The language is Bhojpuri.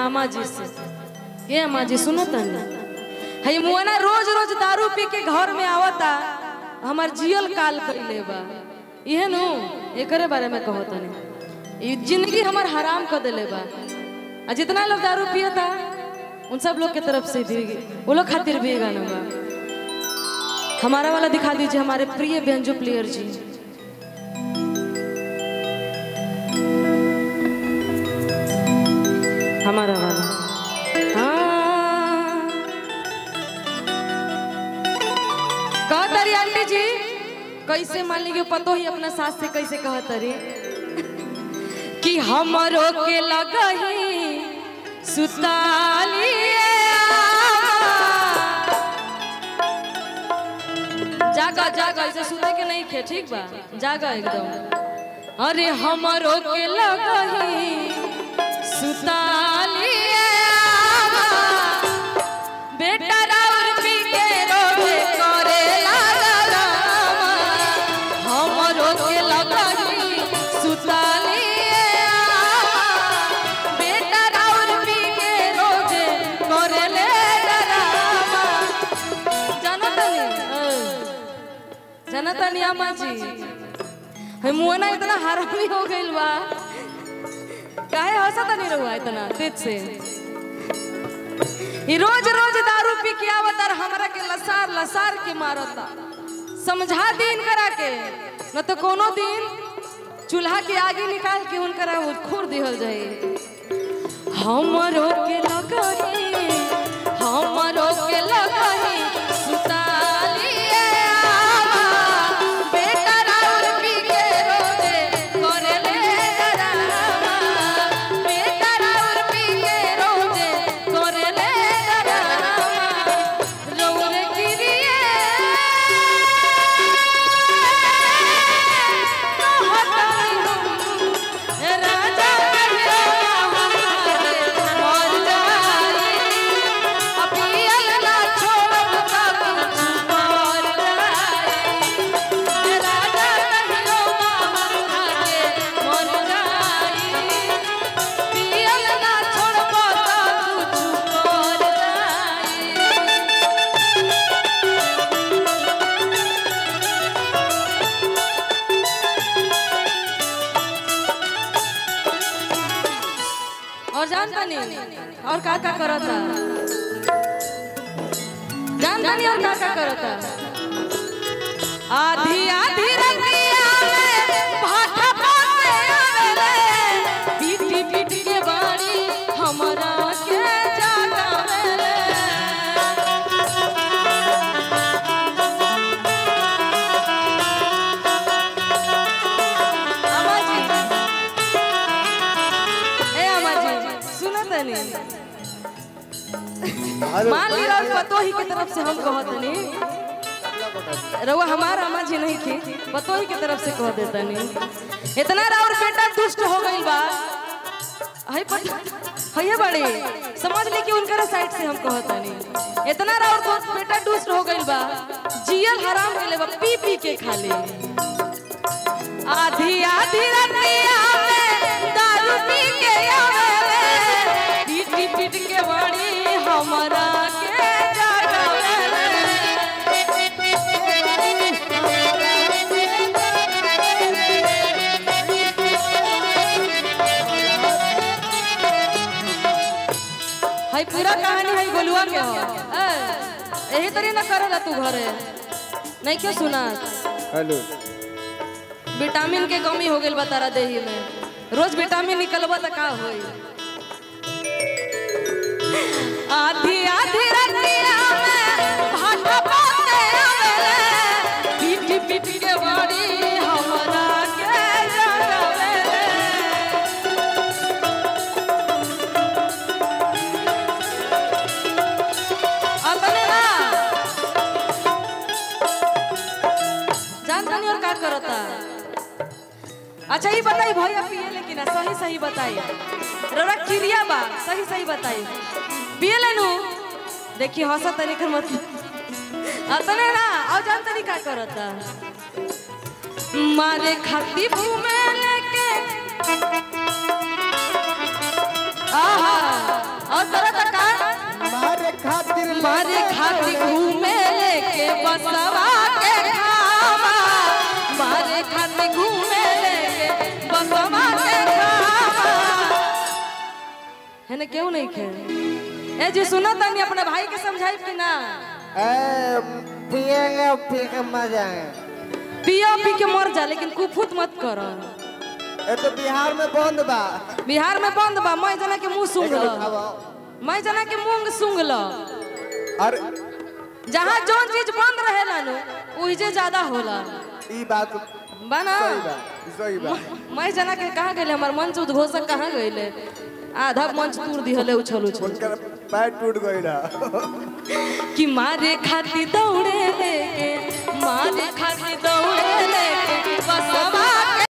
अम्मा जी से ये अम्मा जी सुनो तनी हई मुआना रोज रोज दारू पी के घर में आवता हमार जियल काल कइले बा इहे नु एकरे बारे में कहो तनी ई जिंदगी हमार हराम कर देले बा आ जितना लोग दारू पियता उन सब लोग के तरफ से भी वो लोग खातिर भी ये गाना बा हमारा वाला दिखा दीजिए हमारे प्रिय व्यंजो प्लेयर जी हमारा वाला हाँ कहतरी आंटी जी कैसे मान लीजिए पतो ही अपना सास से कैसे कहतरी कि हमरो के लगही सुतालिए जागा जागा ऐसे सुते के नहीं खे ठीक बा जागा एकदम अरे हमरो के लगही सुतालिए बेटा राउर पी के रोवे करे लागला हमरो के लगही सुतालिए बेटा राउर पी के रोजे करे ले डरावा जानतनी जानतनी अम्मा जी है मुआना इतना हरामी हो गइल बा काहे हंसता नहीं रहुआ इतना तेज से ई रोज रोज दारू पी के आवत और हमरा के लसार लसार के मारता समझा दिन करा के न तो कोनो दिन चूल्हा के आगे निकाल के उनकरा वो खोर दिहल जाए हमरो के लगही हमरो के लगही सुतालिए आवा बेटा राउर पी के रोजे करे ले डरावा बेटा राउर पी के रोजे करे ले डरावा रौरे गिरिए राजा मर जाए अपियल ना छोड़ तब मर जाए राजा कहियो मामा मर जाए पियल ना छोड़ तब मर जाए और जानता नहीं और का का करता जानता नहीं और का का करता आधी आधी रंगिया में भाटा पासे आवेले पीटी पीट के बाड़ी हमरा के जागावेले अम्मा जी ए अम्मा जी सुनो तनी मान ली रहो पतोही की तरफ से हम कहत नहीं रउआ हमार अम्मा जी नहीं थी पतोही की तरफ से कह देता नहीं इतना राउर बेटा दुष्ट हो गई बा हई पता हइये बड़ी समझ ली कि उनकर साइड से हम कहत नहीं इतना राउर दोस्त बेटा दुष्ट हो गई बा जियल हराम के ले बा पी पी के खाली आधी आधी रतिया में दारू पी के आवेले पीट पीट के बड़ी हमरा के जागावेले हई पूरा कहानी हई गोलुआ के हो ए, यही तरी ना करेला तू घरे नहीं क्यों सुना हेलो विटामिन के कमी हो गई बतारा देही में रोज विटामिन निकलबा त का होई आधी आधी रतिया में भाटा पाते आवेले पीट पीट के बड़ी हमरा के जगावेले अपने ना जानता नहीं और का करता अच्छा ये बताई भैया पिए लेकिन सही सही बताई रौरा क्रिया बा सही सही बताई पिए लेनु देखिए हंसा तरीके मत अतने ना और जान तनी का करता मारे खाती घूमे लेके आहा खातिर मारे खाती घूमे लेके बसवा के खावा मारे खाती घूमे लेके बसवा के खावा है ना क्यों नहीं खे ए जी सुनो तनी अपने भाई के समझाई कि ना ए पिएंगे पी के मजा आएगा पिया पी के मर जा लेकिन कुफुत मत कर ये तो बिहार में बंद बा बिहार में बंद बा मैं जना के मुंह सूंघ एक ल उठावा। मैं जना के मुंह सूंघ ल अरे जहाँ जौन चीज बंद रहेला नु ओहिजे ज्यादा होला ई बात बना सही बा सही बा मैं जना के कहाँ गए हमार मंच उद्घोषक कहाँ गए आधा मंच तूर दिहले उछल उछल उनका पैर टूट गई ना कि मारे खाती दौड़े लेके मारे खाती दौड़े लेके बसवा